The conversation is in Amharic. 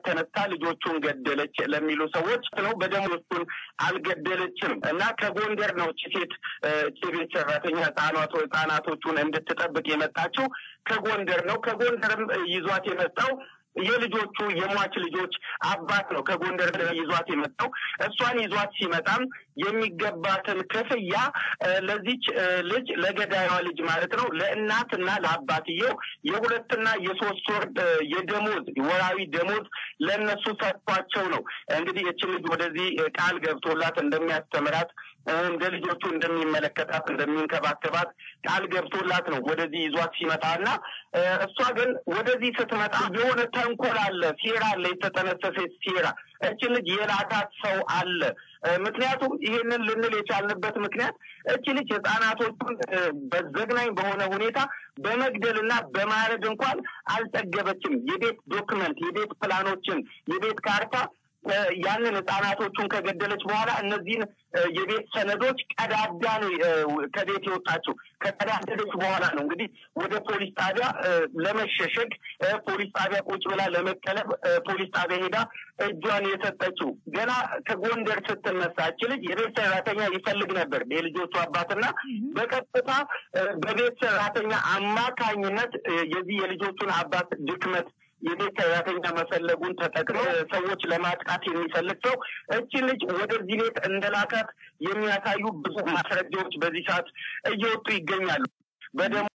ተነስታ ልጆቹን ገደለች ለሚሉ ሰዎች ነው። በደሞቹን አልገደለችም እና ከጎንደር ነው እቺ ሴት እቺ ቤት ሰራተኛ ህጻናቶ ህጻናቶቹን እንድትጠብቅ የመጣችው ከጎንደር ነው። ከጎንደርም ይዟት የመጣው የልጆቹ የሟች ልጆች አባት ነው። ከጎንደር ይዟት የመጣው እሷን ይዟት ሲመጣም የሚገባትን ክፍያ ለዚች ልጅ ለገዳይዋ ልጅ ማለት ነው ለእናትና ለአባትየው የሁለትና የሶስት ወር የደሞዝ ወራዊ ደሞዝ ለእነሱ ሰጥቷቸው ነው እንግዲህ እችን ልጅ ወደዚህ ቃል ገብቶላት እንደሚያስተምራት እንደ ልጆቹ እንደሚመለከታት እንደሚንከባከባት ቃል ገብቶላት ነው ወደዚህ ይዟት ሲመጣ እና እሷ ግን ወደዚህ ስትመጣ የሆነ ተንኮል አለ፣ ሴራ አለ፣ የተጠነሰሰ ሴራ። እችን ልጅ የላካት ሰው አለ። ምክንያቱም ይህንን ልንል የቻልንበት ምክንያት እች ልጅ ህጻናቶቹን በዘግናኝ በሆነ ሁኔታ በመግደልና በማረድ እንኳን አልጠገበችም። የቤት ዶክመንት፣ የቤት ፕላኖችን፣ የቤት ካርታ ያንን ህጻናቶቹን ከገደለች በኋላ እነዚህን የቤት ሰነዶች ቀዳዳ ነው ከቤት የወጣችው። ከቀዳደለች በኋላ ነው እንግዲህ ወደ ፖሊስ ጣቢያ ለመሸሸግ ፖሊስ ጣቢያ ቁጭ ብላ ለመቀለብ ፖሊስ ጣቢያ ሄዳ እጇን የሰጠችው። ገና ከጎንደር ስትነሳች ልጅ የቤት ሰራተኛ ይፈልግ ነበር የልጆቹ አባትና በቀጥታ በቤት ሰራተኛ አማካኝነት የዚህ የልጆቹን አባት ድክመት የቤት ሰራተኛ መፈለጉን ተጠቅሞ ሰዎች ለማጥቃት የሚፈልግ ሰው እችን ልጅ ወደዚህ ቤት እንደላካት የሚያሳዩ ብዙ ማስረጃዎች በዚህ ሰዓት እየወጡ ይገኛሉ። በደሞ